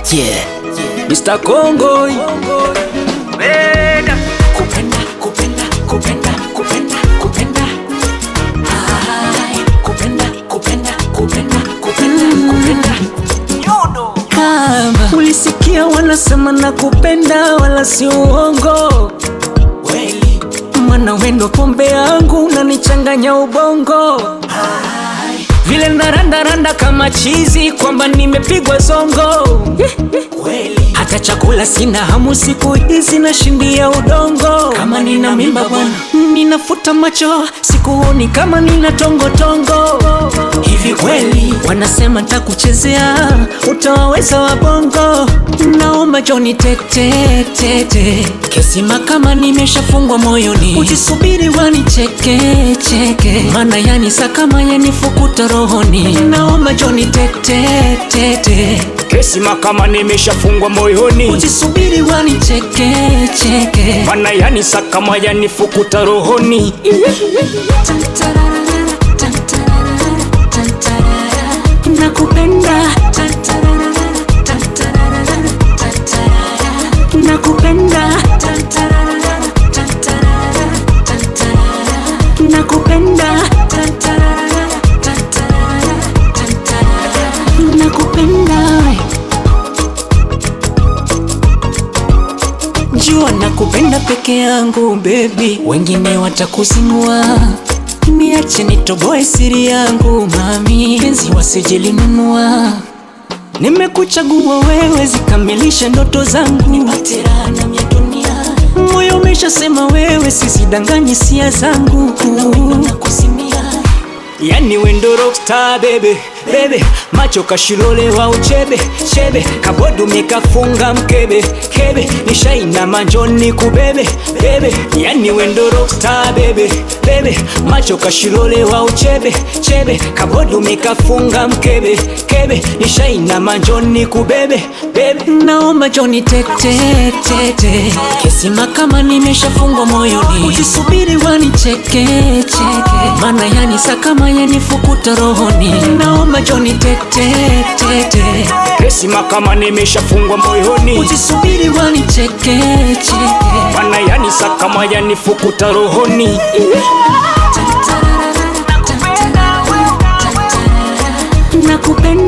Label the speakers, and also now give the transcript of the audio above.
Speaker 1: Yeah. Mr. Congo.
Speaker 2: Kupenda, kupenda, kupenda, kupenda, kupenda, kupenda. Ai, kupenda, kupenda, kupenda, kupenda, kupenda. Nyodo.
Speaker 1: Kama ulisikia wanasema na kupenda wala si uongo,
Speaker 2: Kweli.
Speaker 1: mwana wendo pombe yangu unanichanganya ubongo
Speaker 2: Ai,
Speaker 1: vile narandaranda kama chizi kwamba nimepigwa zongo
Speaker 2: kweli.
Speaker 1: hata chakula sina hamu siku hizi nashindia udongo
Speaker 2: Kama nina mimba bwana.
Speaker 1: ninafuta macho sikuoni kama nina tongotongo
Speaker 2: Hivi kweli.
Speaker 1: wanasema ntakuchezea utawaweza wabongo naomba joni tete tete kesima kama nimeshafungwa moyoni usisubiri wanicheke cheke mana yani sakama yanifukuta rohoni naomba joni tete tete
Speaker 3: kesima kama nimeshafungwa moyoni
Speaker 1: usisubiri wanicheke cheke
Speaker 3: mana yani sakama yanifukuta rohoni
Speaker 1: nakupenda nakupenda nakupenda nakupenda jua nakupenda peke yangu bebi wengine watakuzinua niache nitoboe siri yangu mami penzi wasijilinunua nimekuchagua wewe zikamilisha ndoto zangu
Speaker 2: Patirana mya dunia.
Speaker 1: moyo umeshasema wewe sisidanganye sia zangu
Speaker 2: Na kusimia.
Speaker 3: yani wendo rockstar bebe bebe macho kashilolewa uchebe chebe kabodume kafunga mkebe kebe nishaina manjoni kubebe bebe yani wendo rockstar bebe bebe macho kashilolewa uchebe chebe kabodume kafunga mkebe kebe nishaina manjoni kubebe bebe
Speaker 1: naomba joni tete tete kesima kama nimeshafungwa moyoni usisubiri wanicheke cheke mana yani sakama yanifukuta rohoni naomba joni tete tete
Speaker 3: kesima kama nimeshafungwa moyoni
Speaker 1: usisubiri wanicheke cheke
Speaker 3: mana yani sakama yanifukuta rohoni
Speaker 1: nakupenda